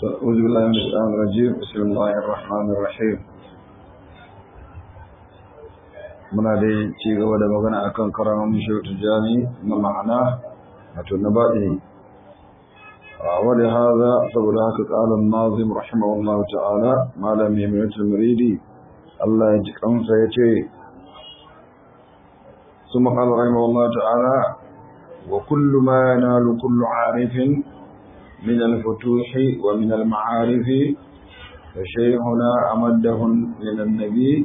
أعوذ بالله من الشيطان الرجيم بسم الله الرحمن الرحيم muna dai ci gaba da magana akan karamin shautu jami na ma'ana wato na baɗi wadda haza saboda haka ƙalin nazim rahimahullah ta'ala malam yamiyatul muridi Allah ya ji kansa ya ce su maƙal rahimahullah ta'ala wa kullu ma yanalu kullu arifin من الفتوح ومن المعارف فشيخنا أمده من النبي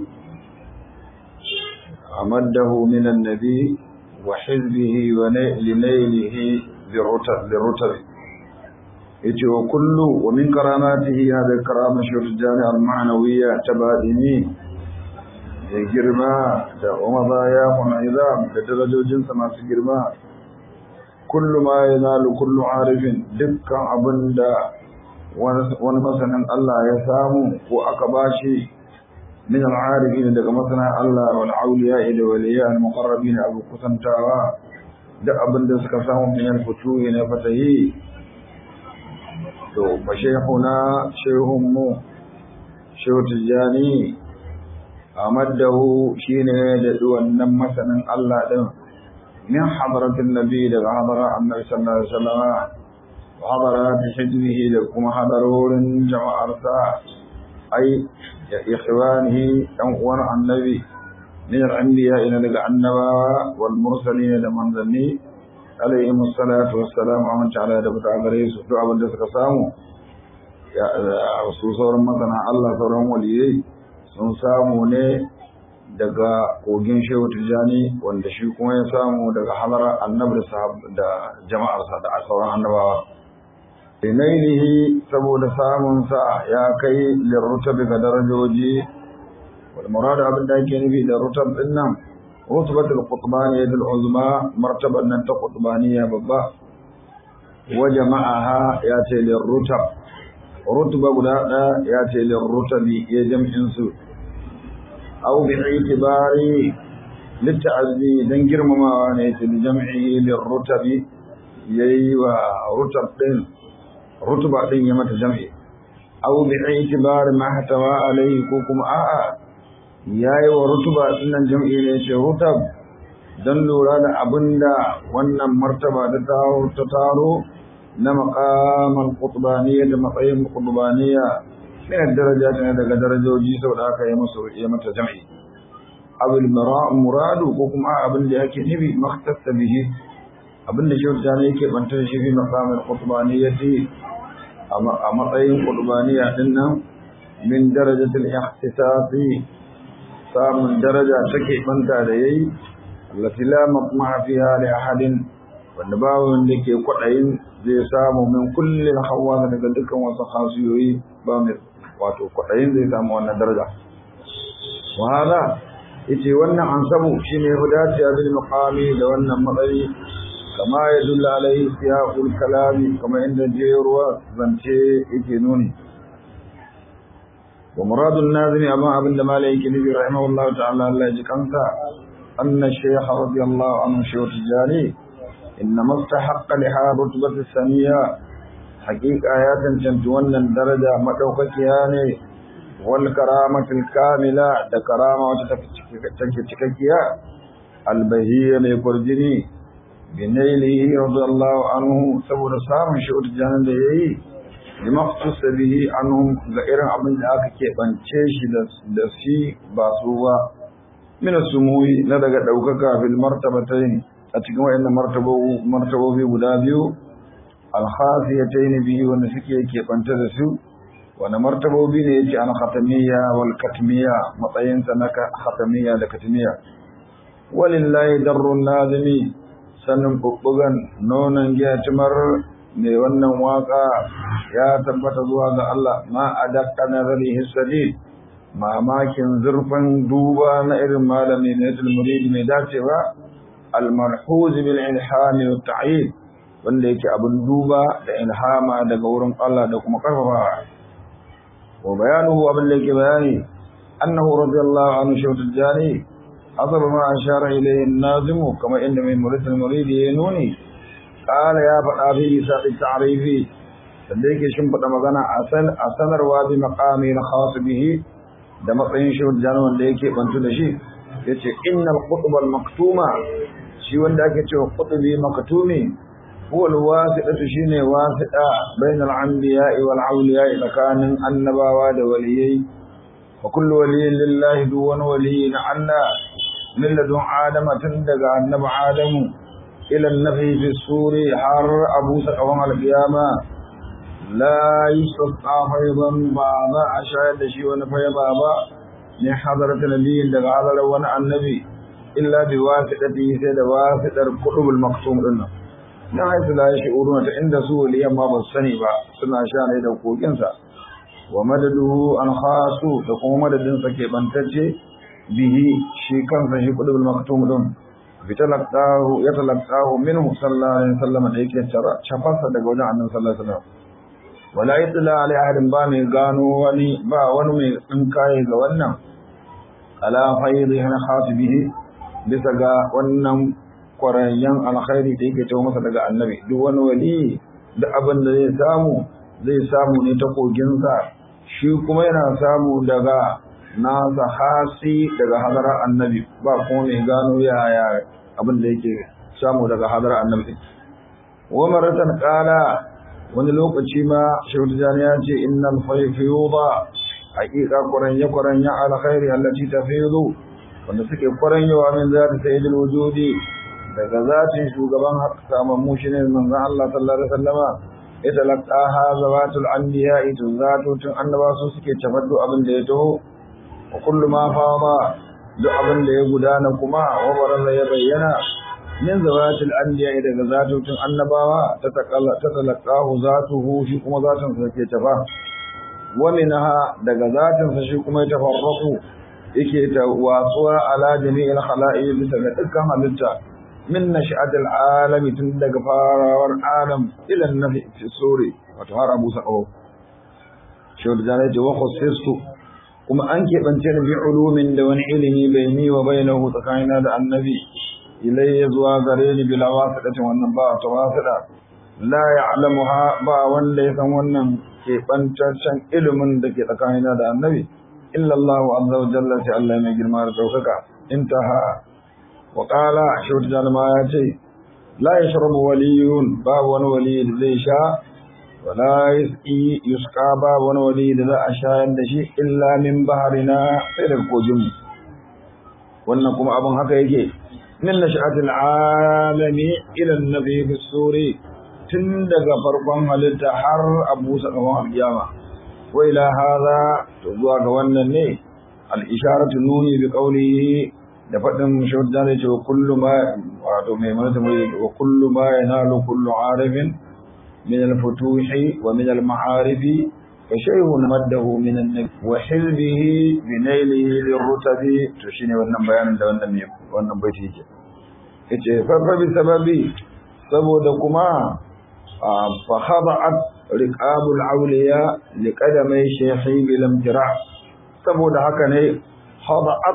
أمده من النبي وحزبه لنيله بالرتب بالرتب yace wa kullu wa min karamatihi hada karama shurjani al-ma'nawiyya tabadini da girma da umazaya mun'izam da darajojinsa masu girma kullu ma yanalu kullu arifin dukkan abinda wani masanin Allah ya samu ko aka bashi min al-arifin daga masanin Allah wal awliya da waliya al-muqarrabin abu kusantawa da abinda suka samu min al-futuhi na fatahi to fa shaykhuna shaykhun mu shaykh tijani amaddahu shine da wannan masanin Allah din من حضرة النبي لغا حضر النبي صلى الله عليه وسلم وحضرات حجبه لكم حضرور جمع أرساء أي إخوانه ينقون عن النبي من الأنبياء إلى لغا النبا والمرسلين لمن ذني عليهم الصلاة والسلام ومن تعالى دبت عليه سفر عبد الله سامو يا رسول صلى مثلا الله صلى الله عليه sun samu ne daga kogin shehu tijjani wanda shi kuma ya samu daga halarar annabi da jama'arsa da sauran annabawa inailihi saboda samunsa ya kai lirrutab ga darajoji wal murad abin da ake nufi da rutab din nan rutbatul qutbaniyya dal uzma martaban nan ta qutbaniyya babba wa jama'aha ya ce lirrutab rutba guda ɗaya ya ce lirrutabi ya jam'in su أو باعتبار للتعزي دن جرمما ونيت لجمعه للرتب يي ورتب دين رتب دين يمت جمعي أو باعتبار ما احتوى عليه كوكم آآ ياي ورتب دين جمعي ليش رتب dan lura da abin da wannan martaba da ta taro na maqamal qutbaniyya da matsayin qutbaniyya من الدرجات من درجوجي سودا aka yi musu ya mata jami'i abul muradu ko kuma abin da yake nufi makhtassa bihi abin da shi ta yake banta shi fi maqamul qutbaniyati a matsayin qutbaniya din nan min darajatil ihtisasi samun daraja take banta da yayi allati la matma'a fiha li ahadin wanda babu wanda ke kwadayin zai samu min kulli hawa daga dukkan wasu khasiyoyi ba mai wato kwaɗayin zai samu wannan daraja wahala yace wannan ansabu shine hudaci bil maqami da wannan matsayi kama ya dulla alaihi siyaqul kalami kama inda jeruwa zance yake nuni wa muradun nazimi amma abinda malai yake nufi rahimahullahu ta'ala Allah ya ji kansa anna shaykh radiyallahu anhu shaykh tijani inna mustahaqqa liha rutbatu saniya hakika ya cancanci wannan daraja madaukakiya ne wal karamatul kamila da karama wata take cikakkiya albahiyya mai kurjini binailihi radiyallahu anhu saboda samun shi urjanan da yayi bi maqtus bihi anhum ga irin abin da aka keɓance shi da shi ba su ba min sumuhi na daga daukaka fil martabatayn a cikin wayannan martabobi guda biyu alkhasiyatayn bihi wanda suke keɓanta da su wanda martabobi ne yake an khatamiyya wal katmiyya matsayin sa na khatamiyya da katmiyya walillahi darrun nazimi sannan bubbugan nonon giya timar mai wannan waka ya tabbata zuwa ga Allah ma adaqqa nazarihi sadid mamakin zurfin duba na irin malami ne murid mai dacewa al marhuz bil ilhami wat ta'yid wanda yake abin duba da ilhama daga wurin Allah da kuma karfafa wa bayanuhu abin da yake bayani annahu radiyallahu anhu shawtul jani حسب ما أشار إليه الناظم كما إن من مريد المريد ينوني قال يا فقافي ساق التعريف sanda yake shimfiɗa magana a sanarwa bi maqami na khas bihi da matsayin shi wajen wanda yake bantu da shi yace innal qutbal maktuma shi wanda ake cewa qutbi maktumi huwa alwasitatu shine wasita bainal anbiya'i wal awliya'i tsakanin annabawa da waliyai wa kullu waliyyin lillahi duwan waliyyin Allah min ladun adama tun daga annabi adamu ila nafi fi suri har abu saqawan al-qiyama la yusqa faydan ba za a shayar da shi wani fayda ba ne hadarat nabiyin daga hadarar wani annabi illa bi wasitati sai da wasitar qutbul maktum din nan na haisu la shi'uruna ta inda su waliyan ma ba su sani ba suna sha ne da kokin sa wa madaduhu an khasu da kuma madadin sa ke bantacce bihi shi kansa shi qutbul maktum din bitalaqahu yatalaqahu minhu sallallahu alaihi wasallam da yake chafarsa daga wajen annabi sallallahu alaihi wasallam wala yatla alai ahadin ba mai gano wani ba wani mai tsinkaye ga wannan ala faidi hana khatibihi bisa ga wannan kwarayyan alkhairi da yake tawo masa daga annabi duk wani wali da abin da zai samu zai samu ne ta koginsa shi kuma yana samu daga nasa hasi daga hadarar annabi ba kuma mai gano yaya abin da yake samu daga hadarar annabi wa maratan qala wani lokaci ma shehu jani ya ce innal fayfiyuda haqiqa quranya quranya alkhairi allati tafidu wanda suke kwaranyawa min zati sayyidil wujudi daga zatin shugaban samammu shi ne manzon Allah sallallahu alaihi wasallama ita laqaha zawatul anbiya ita zatutun annaba su suke tafaddu abin da ya taho wa kullu ma fama duk abin da ya gudana kuma wa baraza ya bayyana min zawatil anbiya daga zatutun annabawa ta takalla ta talaqahu zatuhu shi kuma zatun sa ke tafa wa minha daga zatun sa shi kuma ya tafarraqu yake ta watsuwa ala jami'il khala'i bisa ga dukkan halitta min nash'atil alami tun daga farawar alam ila nafi fi suri wato har abu sa'o shi da zai ce wa khusistu kuma an keɓance ni bi ulumin da wani ilimi bai ni wa bainahu tsakanina da annabi ilayya zuwa gare ni bila wasidatin wannan ba ta wasida la ya'lamuha ba wanda ya san wannan keɓantaccen ilimin da ke tsakanina da annabi illa Allah azza wa jalla sai Allah mai girma da daukaka intaha wa qala shawt jalma ya ce la yashrabu waliyun ba wani wali da zai sha wala yusqi yusqa ba wani wali da za a shayar da shi illa min baharina sai daga kogin wannan kuma abin haka yake min nash'atil alami ila an-nabi fi suri tun daga farkon halitta har abu sakamakon alkiyama wa ila hadha to zuwa ga wannan ne al-isharatu nuni bi qawlihi da fadin shawdan da cewa kullu ma wato mai manata mai wa kullu ma yanalu kullu arifin min al-futuhi wa min al-ma'arif fa shay'un maddahu min an-nabi wa hilbihi bi nailihi lirrutabi to shine wannan bayanin da wannan mai wannan baiti yake yace fa fa bi sababi saboda kuma fa khada'at riqabul awliya liqadamai shaykhi bil imtira saboda haka ne khada'at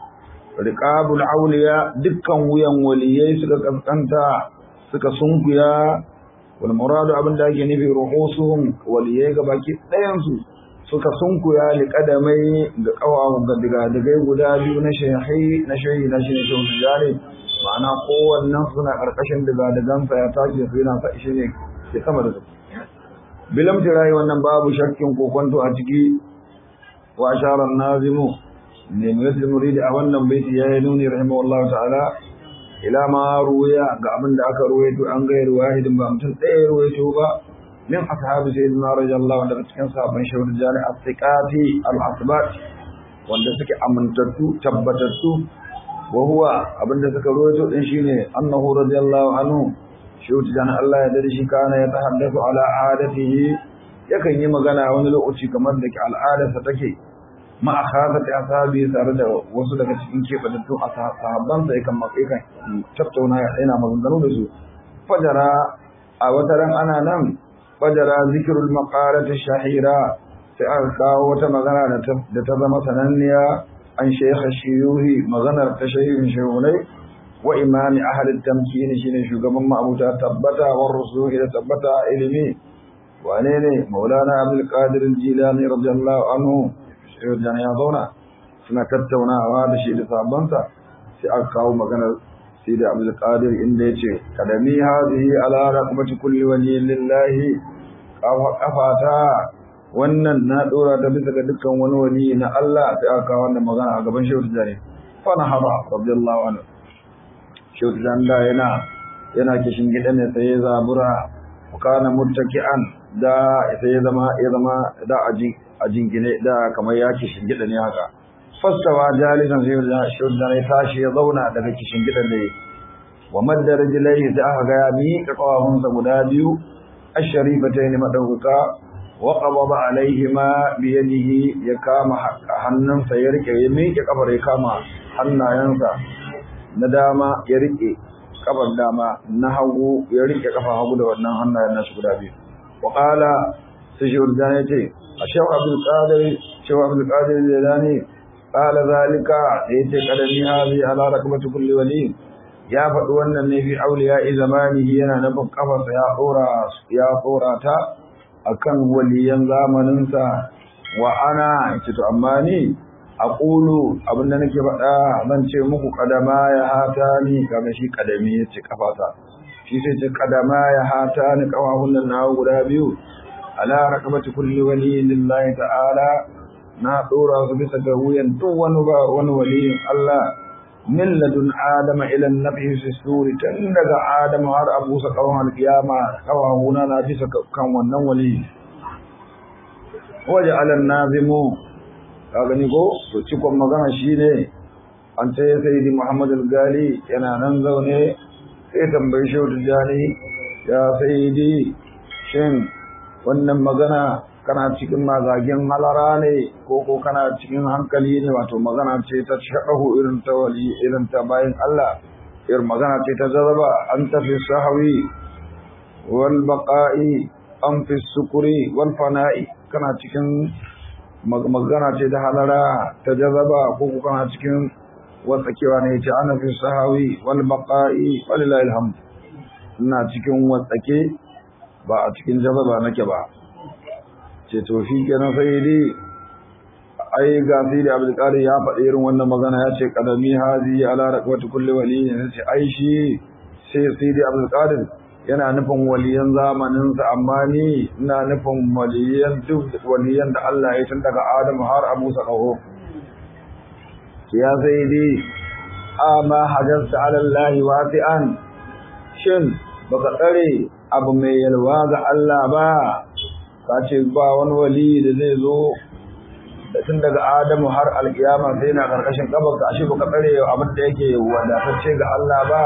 riqabul awliya dukkan wuyan waliyai suka kaskanta suka sunkuya wal muradu abinda ake nufi ruhusuhum waliyai gabaki ɗayan su suka sunkuya liqadamai ga kawawu ga diga digai guda biyu na shaykhi na shaykhi na shine shehu tijani ma'ana kowannen suna karkashin diga digansa ya tashi su yana sa shi ne ke sama da su bilam tirai wannan babu shakkin kokonto a ciki wa asharar nazimu ne mai muridi a wannan baiti ya yi nuni rahimahullah ta'ala ila ma ruwaya ga abin da aka ruwaito an gayar wahidin ba mutum ɗaya ruwaito ba min ashabi sayyidina radiyallahu anhu daga cikin sahabban shawar jari as-siqati al-asbat wanda suke amintattu tabbatattu wa huwa abinda suka ruwaito din shine annahu radiyallahu anhu shi dan Allah ya dare shi kana ya tahaddathu ala adatihi yakan yi magana wani lokaci kamar da ke al'adarsa take ma akhazat ashabi tare da wasu daga cikin kebatattun sahabban sa yakan yakan tattauna yana maganganu da su fajara a wata ran ana nan fajara zikrul maqalat shahira sai aka kawo wata magana da ta zama sananniya an shaykh shiyuhi maganar ta shaykhin shehunai wa imami ahli tamkin shine shugaban ma'abuta tabbata wa rusuhi da tabbata ilimi wane ne maulana abdul qadir al-jilani radiyallahu anhu shehu jan ya zauna suna tattaunawa da shi da sabansa sai aka kawo maganar sai da abdul qadir inda yace kadami hadhihi ala raqabati kulli waliyin lillahi kafata wannan na dora ta bisa ga dukkan wani wali na Allah sai aka kawo wannan magana a gaban shehu jani fa na haba radiyallahu anhu shehu jan da yana yana kishin gida ne sai ya zabura kana muttaki'an da sai ya zama ya zama da aji ajin gine da kamar ya kishin gida ne haka fastawa jalisan sai da shehu jan ya tashi ya zauna daga kishin gidan da wa madda rijlaihi da aka ga ya miƙa kawahunsa guda biyu الشريفتين مدوكا وقبض عليهما بيده يكام hannun sa ya rike ya miƙe kafar ya kama hannayensa na dama ya rike kafar dama na hagu ya rike kafa hagu da wannan hannayen nasu guda biyu wa qala sai shi urdan ya ce ashaw abdul qadir shaw abdul qadir jilani qala zalika yace kadami hadi ala rakbati kulli wali ya faɗi wannan ne fi auliya zamanihi yana nufin kafarsa ya tsora ya tsora ta akan waliyan zamaninsa wa ana ce to amma ni aqulu abinda nake faɗa zan ce muku kadama ya hata ni kaga shi kadami yace kafata shi sai ce kadama ya hata ni kawahun nan na guda biyu ala rakabati kulli wali lillahi ta'ala na tsora su bisa ga wuyan duk wani ba wani waliyin Allah min ladun adama ila nabi fi suri tun daga adama har abu sa kawan alkiyama kawahuna na bisa kan wannan wali waje alan nazimu ka gani ko to cikon magana shine an ce sayyidi muhammad al-gali yana nan zaune sai tambayi shehu tijjani ya sayyidi shin wannan magana kana cikin mazagen halara ne ko ko kana cikin hankali ne wato magana ce ta shaɗahu irin ta wali irin ta bayan Allah irin magana ce ta zaraba an tafi sahawi wal baqa'i an fi sukuri wal fana'i kana cikin magana ce ta halara ta jazaba ko ko kana cikin watsakewa ne ce ana fi sahawi wal baqa'i walillahi alhamd ina cikin watsake ba a cikin jazaba nake ba ce to shi kenan sai dai ai ga sai da Abdul Qadir ya faɗi irin wannan magana ya ce qadami hazi ala raqwati kulli wali ne ce ai shi sai sai da Abdul Qadir yana nufin waliyan zamanin sa amma ni ina nufin waliyan duk waliyan da Allah ya tun daga Adam har Abu Sakaho ya sai dai amma hajjata ala Allah wasi'an shin baka tsare abu mai yalwa ga Allah ba ka ce ba wani wali da zai zo da tun daga adamu har alkiyama sai na karkashin kabar ka ashe baka tsare abin da yake wadatacce ga Allah ba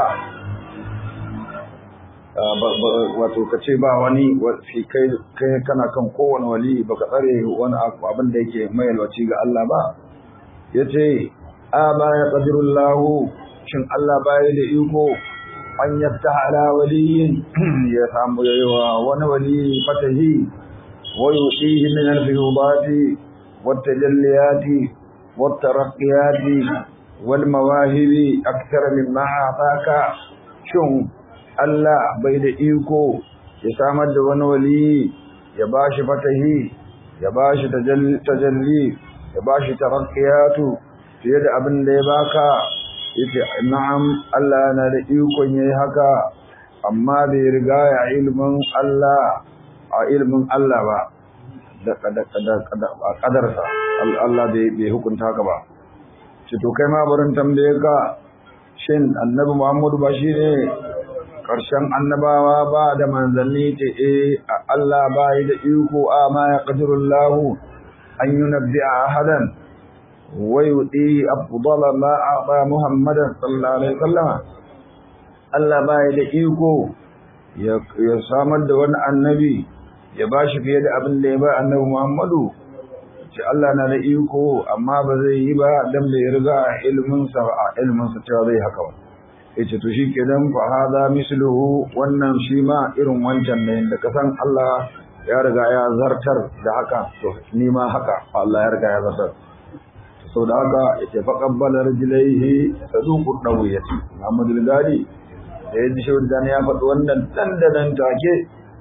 wato ka ce ba wani kai kai kana kan kowane wali baka tsare wani abin da yake mai yalwaci ga Allah ba yace a ba ya qadirullahu shin Allah baya da iko an yafta ala waliyin ya samu yawa wani wali fatahi ويؤتيه من الفيوضات والتجليات والترقيات والمواهب أكثر مما أعطاك شن الله بيد إيكو يسامد ونولي يباش فتهي يباش تجلي يباش ترقيات في يد أبن ليباكا yace na'am Allah na da ikon yayi haka amma bai riga ya ilmin Allah a ilimin Allah ba da kadarsa Allah bai hukunta ka ba ce to kai ma barin tambaye ka shin annabi Muhammadu ba shi ne ƙarshen annabawa ba da manzanni ce eh Allah ba yi da iko a ma ya qadirullahu an yunabbi ahadan wa yuti afdala ma a'ta Muhammadan sallallahu alaihi wasallam Allah ba yi da iko ya samar da wani annabi ya ba shi fiye da abin da ya ba annabi Muhammadu ce Allah na da iko amma ba zai yi ba dan bai riga ilmin sa a ilmin sa cewa zai haka ba yace to shi kenan fa hada misluhu wannan shi ma irin wancan ne da kasan Allah ya riga ya zartar da haka to ni ma haka Allah ya riga ya zartar sau da haka yace fa qabbala rijlaihi saduqu dawiyati Muhammadu Gadi da ya ji shawar ya faɗi wannan dandanan take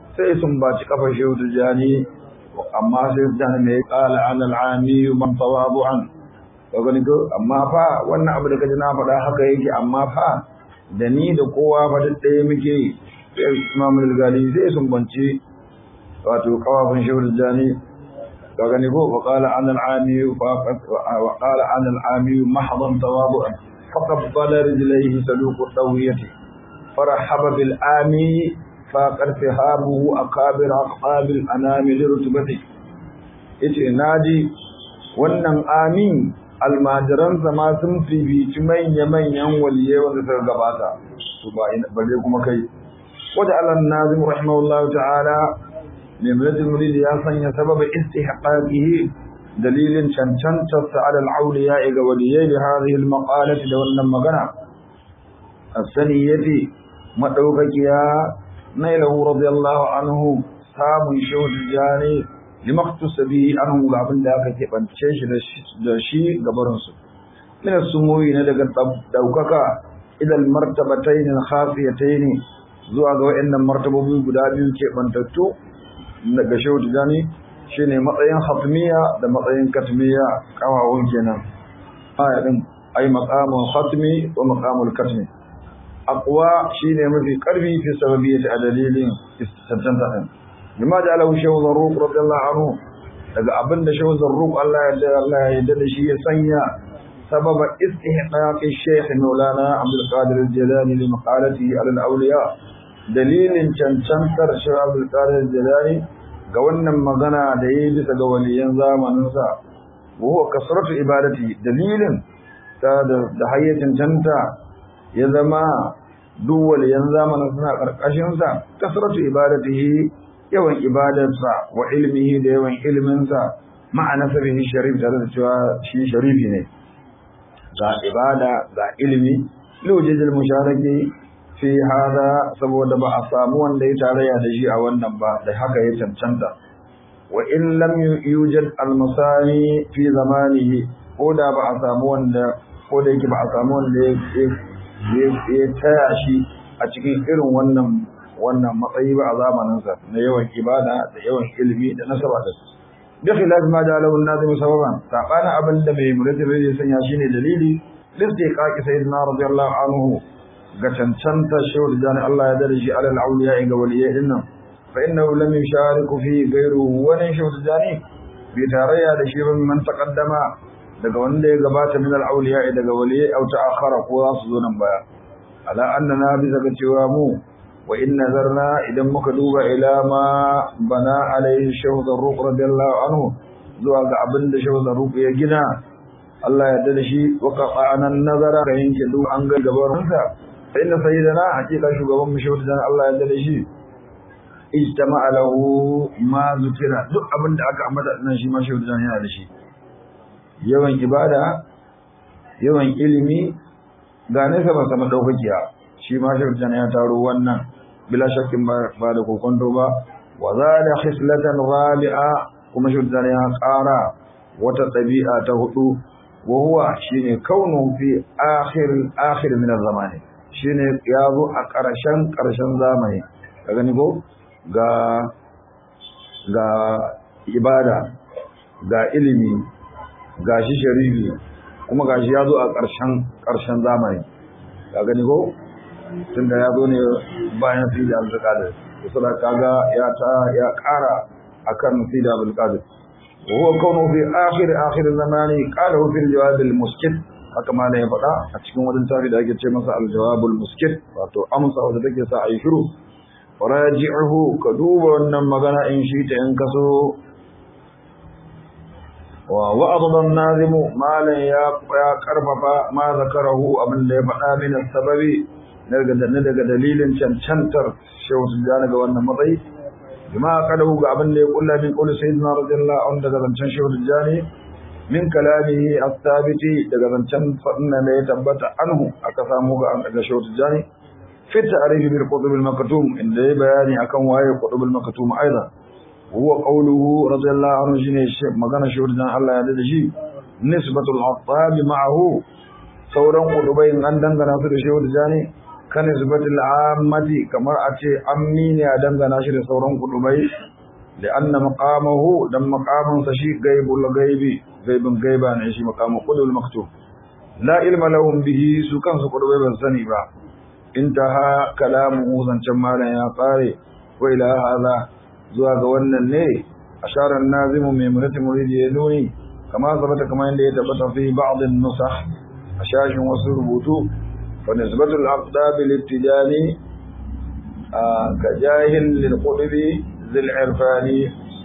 sai sun baci kafar shehu tijani amma sai dan me qala an al-ami man tawadu'an ka gani ko amma fa wannan abu da kaji na faɗa haka yake amma fa da ni da kowa fa duk ɗaya muke Imam al-Ghazali sai sun banci wato kawafin shehu tijani ka gani ko wa qala an al-ami wa qala an al-ami mahdan tawadu'an فقبل رجليه سلوك الطوية فرحب بالآمي فقد فهامه أقابر أقاب الأنام لرتبته yace naji wannan amin almajiransa ma sun fifici manya-manyan waliye wanda suka gabata su ba bare kuma kai wata alan nazim rahimahullahu ta'ala mai mulatul murid ya sanya sababa istihqaqihi dalilin cancantar sa ala al-awliya ga waliyai da hadhihi al-maqalati da wannan magana as-saniyati madaukakiya nailahu radiyallahu anhu samun shawd jani limaktus bihi anhu ga abin da aka keɓance shi da shi gabarin su min as-sumuyi na daga daukaka idan martabatayn al-khafiyatayn zuwa ga wayannan martabobi guda biyu keɓantattu daga shawd jani shine matsayin hatmiya da matsayin katmiya kawawun kenan aya din ay maqamul khatmi wa maqamul katmi aqwa shine mafi karfi fi sababiyyati a dalilin istantanta din bima ja'alahu shaykh zarruq radiyallahu anhu daga abinda shaykh zarruq Allah ya Allah ya yarda da shi ya sanya sababa istihqaq shaykh maulana abdul qadir al-jilani li maqalatihi ala al-awliya dalilin cancantar shaykh abdul qadir al-jilani ga wannan magana da ya yi bisa ga waliyan zamaninsa wuwa kasratu ibadati dalilin ta da hayyacin canta ya zama duk waliyan zamanin suna ƙarƙashinsa kasratu ibadatihi yawan ibadarsa wa ilmihi da yawan ilminsa ma'ana sabihi sharif tare da cewa shi sharifi ne ga ibada ga ilmi lujijil musharaki fi hada saboda ba a samu wanda ya tarayya da shi a wannan ba da haka ya cancanta wa in lam yujad al-masani fi zamanihi ko da ba a samu wanda ko da yake ba a samu wanda ya taya shi a cikin irin wannan wannan matsayi ba a zamaninsa na yawan ibada da yawan ilimi da nasaba da su bi khilaf ma da lahu an-nazim sababan sabana abin da mai muratin ya sanya shine dalili listiqaqi sayyidina radiyallahu anhu ga cancanta shawar jani Allah ya dare shi alal auliya ga waliyai din nan fa innahu lam yushariku fi ghayru wani shawar jani bi tarayya da shi man taqaddama daga wanda ya gabata min al auliya daga waliyai au ta'akhara ko za su zo nan baya ala annana bisa ga cewa mu wa in nazarna idan muka duba ila ma bana alaihi shawar ruq radiyallahu anhu zuwa ga abin da shawar ruq ya gina Allah ya dade shi wa qa'ana nazara ga yanke duk an ga gabarinsa فإن سيدنا حقيقة شغبان مشهور دان الله يدل شي اجتمع له ما ذكر duk abin da aka ambata nan shi ma shehu dan yana da shi yawan ibada yawan ilimi ga ne sama sama daukakiya shi ma shehu dan ya taro wannan bila shakkin ba da kokonto ba wa zada khislatan rabi'a kuma shehu dan ya ƙara wata ɗabi'a ta hudu wa huwa shine kaunu fi akhir akhir min az-zamani shine ya zo a ƙarshen ƙarshen zamani ka gani ko ga ga ibada ga ilimi ga shi sharifi kuma ga shi ya zo a ƙarshen ƙarshen zamani ka gani ko tunda ya zo ne bayan sida abdulkadir kusa kaga ya ta ya ƙara akan sida abdulkadir وهو كونه في آخر آخر الزمان قاله في الجواب المسكت haka ma ya faɗa a cikin wani tafi da ake ce masa aljawabul muskit wato amsa wanda take sa ayi shiru raji'uhu ka duba wannan magana in shi ta in kaso wa wa'adun nazimu malan ya ya karfafa ma zakarahu abin da ya faɗa min sababi daga daga dalilin cancantar shehu tijjani ga wannan matsayi bima kadahu ga abin da ya kulla min qul sayyidina radiyallahu anhu daga zancen shehu tijjani min kalamihi as-sabiti daga zancen fadin da ya tabbata anhu aka samu ga an daga shawtu jani fi ta'rif bil qutub al maktum inda ya bayani akan waye qutub al maktum aidan huwa qawluhu radiyallahu anhu shine magana shawtu jani Allah ya dade shi nisbatul attab ma'ahu sauran qutubai an dangana su da shawtu jani kan isbatul ammati kamar a ce ammi ne a dangana shi da sauran kudubai لأن مقامه دم مقام سشي غيب الغيب غيب غيبا نشي مقام قدو المكتوب لا علم لهم به سكان سقط بن سني با انتهى كلامه زنچن مالا يا قاري وإلى هذا zuwa ga wannan ne asharar nazimu mai murati muridi ya nuni kama sabata kama yadda ya tabbata fi ba'd an-nusakh a shashin wasu rubutu fa nisbatul aqdab lil-ibtidani ka jahil lil-qudbi zil irfani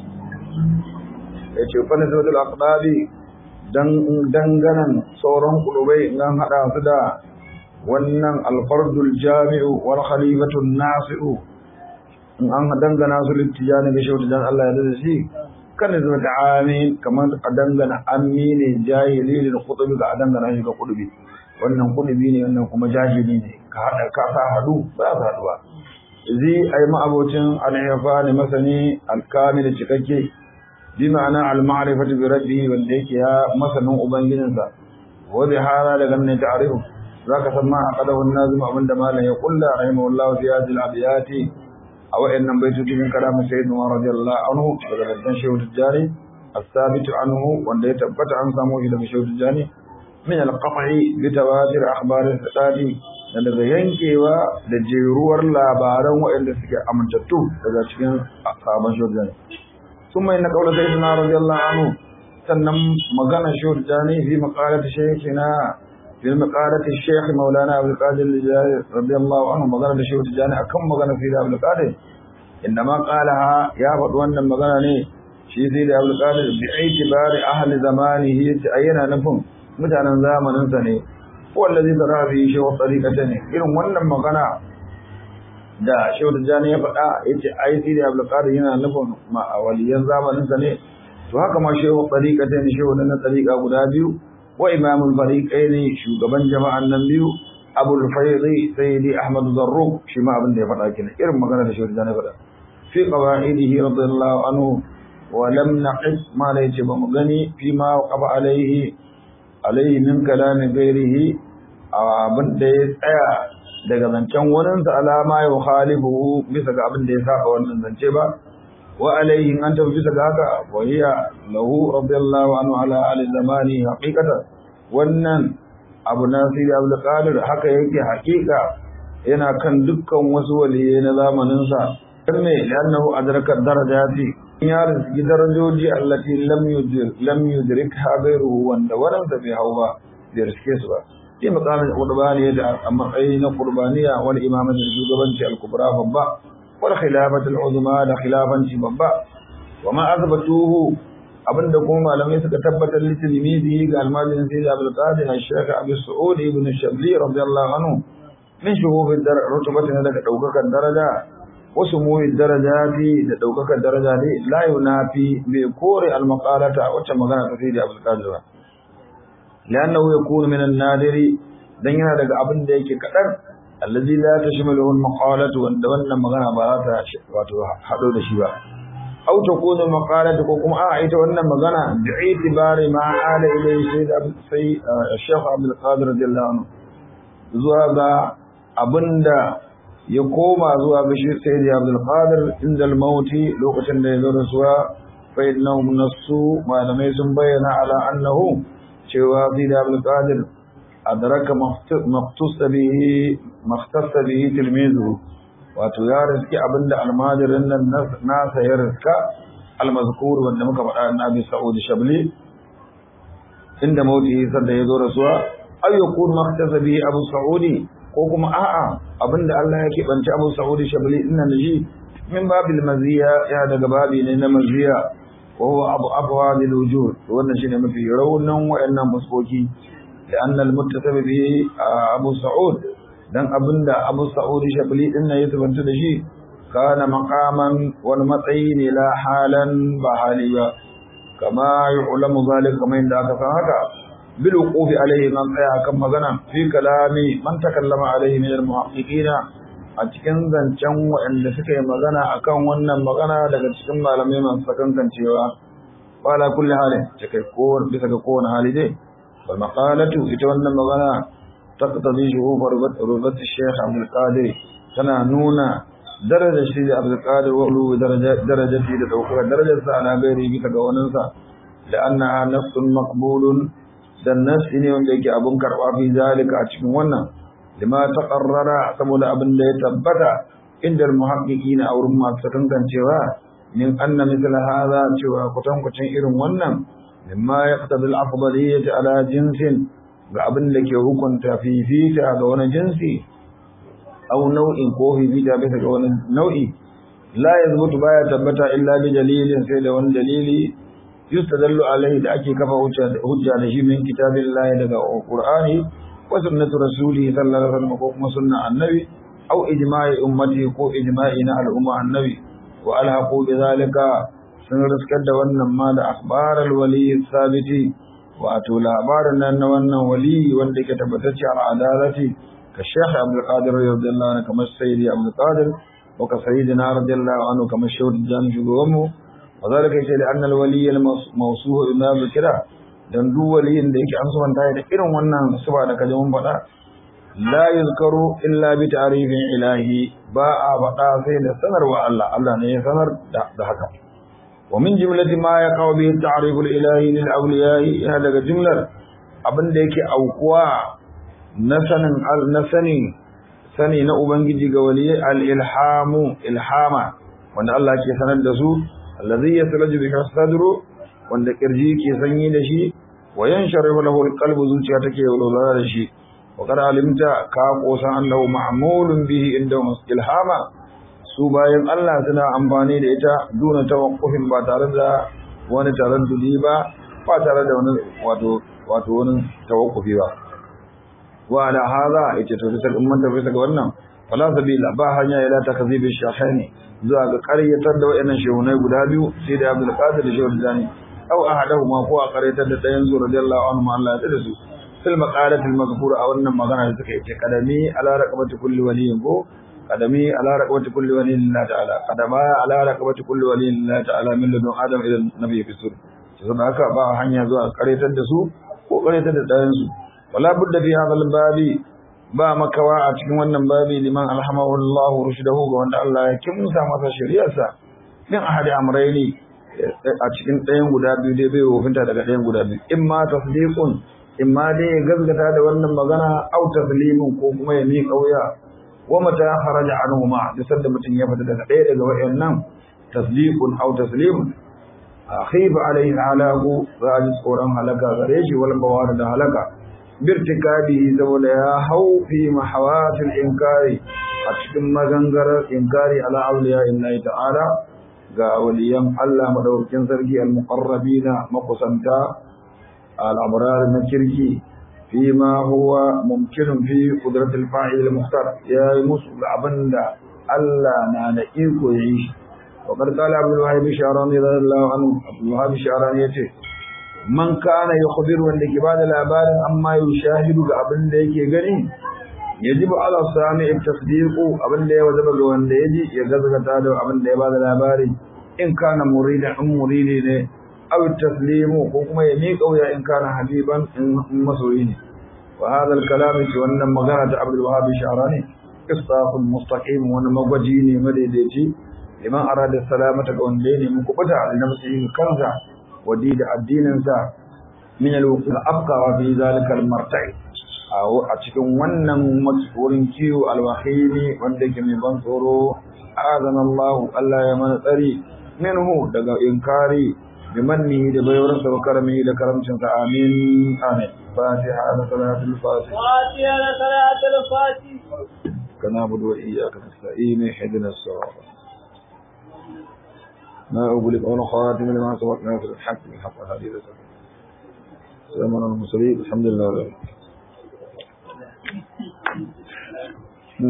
yace fa nisbatul aqdabi dan danganan sauran kulubai nan hada su da wannan alfardul jami'u wal khalifatul nasi'u in an dangana su littijani ga shautu dan Allah ya da shi kan zuwa da amin kamar a dangana amini jahili lil qutubi ga dangana shi ga qutubi wannan qutubi ne wannan kuma jahili ne ka hada ka sa hadu ba sa haduwa zai ai ma'abocin al-ifa ne masani al-kamil cikakke bi ma'ana al-ma'rifatu bi rabbihi wanda yake ya masanin ubangijinsa wa bi hada daga nan ta'arifu zaka san ma aqadahu an-nazim abinda malam ya kulla rahimahullahu fi hadhihi al-abiyati a wa'annan baitocin kalamin sayyidina Umar radiyallahu anhu daga daddan shehu tijjani as-sabit anhu wanda ya tabbata an samu shi daga shehu tijjani min al-qat'i bi tawatir akhbar al-sadi da daga yankewa da jeruwar labaran wa'anda suke amintattu daga cikin sabon shehu tijjani kuma inna qawla sayyidina radiyallahu anhu sannan magana shehu tijjani fi maqalati shaykhina في مقالة الشيخ مولانا عبد القادر الجزائري رضي الله عنه مغنى الشيخ التجاني أكم مغنى في عبد القادر إنما قالها يا فتوان مغنى شي سيد عبد القادر باعتبار أهل زمانه أين نفهم متانا زامن سني هو الذي ترى فيه شيخ الطريقة إذن وانا مغنى da shehu tijjani ya faɗa ya ce ai sai da abdulkadir yana nufin waliyan zamanin sa ne to haka ma shehu tsariƙa ta ne shehu na tsariƙa guda biyu wa imamul fariqaini shugaban jama'an nan biyu abul faydi sayyidi ahmad zarruq shi ma abin da ya faɗa kenan irin magana da shi da na faɗa fi qawaidihi radiyallahu anhu wa lam naqis ma la yace ba mu gani fi ma qaba alaihi alaihi min kalami ghairihi abin da ya tsaya daga zancen wurinsa alama ya khalifu bisa ga abin da ya saba wannan zance ba وعليه أن تبجس ذاك وهي له رضي الله عنه على آل زمانه حقيقة wannan abu nasiri abu qadir haka yake hakika yana kan dukkan wasu waliyai na zamaninsa dan ne annahu adraka darajati ya rizki darajoji allati lam yudrik lam yudrikha ghayruhu wanda wannan da bai hawa bai riske su ba sai makamin qurbani da matsayi na qurbaniya wal imamatu shugabanci al-kubra babba والخلافة العظمى da khilafanci babba wama azbatuhu abinda kuma malamai suka tabbatar litilmizi ga almajin sayyid Abdul Qadir Shaykh Abu Saud ibn Shabli radiyallahu anhu min shuhub rutubatin daga daukakan daraja wasu muhi darajati da daukakan daraja ne la yunafi bi kore almaqalata wacce magana ta sayyid Abdul Qadir ba li'annahu yakunu min an-nadiri dan yana daga abin da yake kadan allazi la tashmaluhu al-maqalatu wanda wannan magana ba za ta wato hado da shi ba aw takunu maqalatu ko kuma a ita wannan magana bi itibari ma ala ilayhi sayyid sai Sheikh Abdul Qadir radiyallahu anhu zuwa ga abinda ya koma zuwa ga shi sayyid Abdul Qadir inda al-mauti lokacin da ya zo rasuwa fa innahum nasu malamai sun bayyana ala annahu cewa sayyid Abdul Qadir adraka maqtusa bihi maqtasa bihi tilmizu wato ya riski abinda almajirin nan nasa ya riska almazkur wanda muka faɗa na Abi Sa'ud Shabli inda mauti sanda ya zo rasuwa ay yakun maqtasa bihi Abu Sa'udi ko kuma a'a abinda Allah ya keɓance Abu Sa'ud Shabli inna naji min babil maziya ya daga babi ne na maziya wa huwa abu abwa lil wujud wannan shine mafi raunan wayannan fuskoki لأن المتصف به أبو سعود دان أبندا أبو سعود شبلي إن يتبنت دشي كان مقاما والمطعين لا حالا بحاليا كما يعلم ذلك كما عندك فهذا بالوقوف عليه من قيا كما غنى في كلام من تكلم عليه من المحققين a cikin zancen waɗanda suka yi magana akan wannan magana daga cikin malamai masu sakankancewa wala kulli halin cikai ko bisa ga kowane hali dai والمقالة يتولى مغنى taqtadi shuhuf rubat Sheikh Abdul Qadir tana nuna darajar shi da Abdul Qadir wa ulu darajati da daukar darajar sa ana gairi bisa ga wannan sa da annaha nafsun maqbulun dan nafsi ne wanda yake abun karba fi zalika a cikin wannan lima taqarrara saboda abin da ya tabbata inda muhaqqiqina a wurin masu tantancewa min anna mithla hadha cewa kutankucin irin wannan mimma yaqtadi al-afdaliyyah ala jinsin ga abin da ke hukunta fifita ga wani jinsi aw nau'in ko fifita bisa ga wani nau'i la yazbutu baya tabbata illa bi dalilin sai da wani dalili yustadallu alaihi da ake kafa hujja da shi min kitabillahi daga qur'ani wa sunnatu rasulihi sallallahu alaihi wasallam ko kuma sunna annabi aw ijma'i ummati ko ijma'i na al'umma annabi wa alhaqu bi zalika sun riskar da wannan ma da akhbaral wali sabiti wato labarin nan na wannan wali wanda yake tabbatacce a adalati ka Sheikh Abdul Qadir radiyallahu anhu kamar Sayyidi Abdul Qadir wa ka Sayyidina radiyallahu anhu kamar Sheikh Jan Shugabanmu wa zalika yace da annal wali al mawsuhu bima zikra dan duk waliyin da yake an subanta da irin wannan suba da kaje mun faɗa la yuzkaru illa bi ta'rifin ilahi ba a faɗa sai da sanarwa Allah Allah ne ya sanar da haka ومن جملة ما يقع به التعريف الإلهي للأولياء هذا جملة abin da yake aukuwa na sanin na sani sani na ubangiji ga waliyai al-ilhamu ilhama wanda Allah ke sanar da su allazi yaslaju bihi sadru wanda kirji ke sanyi da shi wa yansharihu lahu al-qalbu zuciya take walwala da shi wa qad alimta ka qosan annahu ma'mulun bihi inda ilhama su bayan Allah suna amfani da ita duna tawakkufin ba tare da wani taraddudi ba ba tare da wani wato wato wani tawakkufi ba wa ala hadha ita to bisa umman ta bisa ga wannan fala sabila ba hanya ila takzibi shahani zuwa ga ƙaryatar da wayannan shehunai guda biyu sai da Abdul Qadir da Shehu Zani aw ahaduhuma ko a ƙaryatar da ɗayan su radiyallahu anhu Allah ya da su fil maqalati al mazkura a wannan magana da suka yi kadami ala raqabati kulli waliyin ko قدمي على رقبة كل ولي لله تعالى قدما على رقبة كل ولي لله تعالى من لدن آدم إلى النبي في السور saboda haka ba hanya zuwa karetar da su ko karetar da ɗayan su wala budda fi hadha al-babi ba makawa a cikin wannan babi liman alhamahu Allah rushdahu ga wanda Allah ya kimsa masa shari'arsa din ahadi amrayni a cikin ɗayan guda biyu dai bai wofinta daga ɗayan guda biyu imma tasdiqun imma dai ya gazgata da wannan magana au taslimun ko kuma ya miƙa wuya wa mata kharaja anhuma da sanda mutun ya fita daga ɗaya daga wayannan tasdiqun aw taslim akhiba alayhi halaku zaji tsoron halaka gare shi wal bawar da halaka birtikabi saboda ya hau fi mahawatil inkari a cikin magangarar inkari ala awliya illahi ta'ala ga waliyan Allah madaukakin sarki al-muqarrabina makusanta al-abrar na kirki فيما هو ممكن في قدرة الفاعل المختار يا مسؤول عبندا ألا نانا إيكو يعيش وقد قال عبد الوهاب الشعراني رضي الله عنه عبد الوهاب الشعراني يتي من كان يخبر عندك بعد الأبار أما يشاهد عبن ديك يغني يجب على السامع التصديق عبن دي وزبق وان يجي يغزق تادو عبن دي بعد الأبار إن كان مريدا أم مريد أو التسليم وكما يميك أو إن كان حبيبا مسؤولين وهذا الكلام وأن مغانة عبد الوهاب الشعراني قصاص مستقيم وأن مغجيني مديدتي لما أراد السلامة قونديني مكبتا لنفسه كنزا وديد الدين من الوقت الأبقى في ذلك المرتع أو أتكون ونن مسؤول كيو الوحيني وندك من بنصره آذن الله ألا يمن ثري منه دقا إنكاري بمنه لبيورس وكرمه لكرمشن آمين آمين فاتحة صلاة الفاتحة فاتحة صلاة الفاتحة كنعبد وإياك نستعين اهدنا الصراط ما أقول قول خاتم لما سبقنا في الحق بالحق هذه الرسالة سلام على المرسلين الحمد لله رب العالمين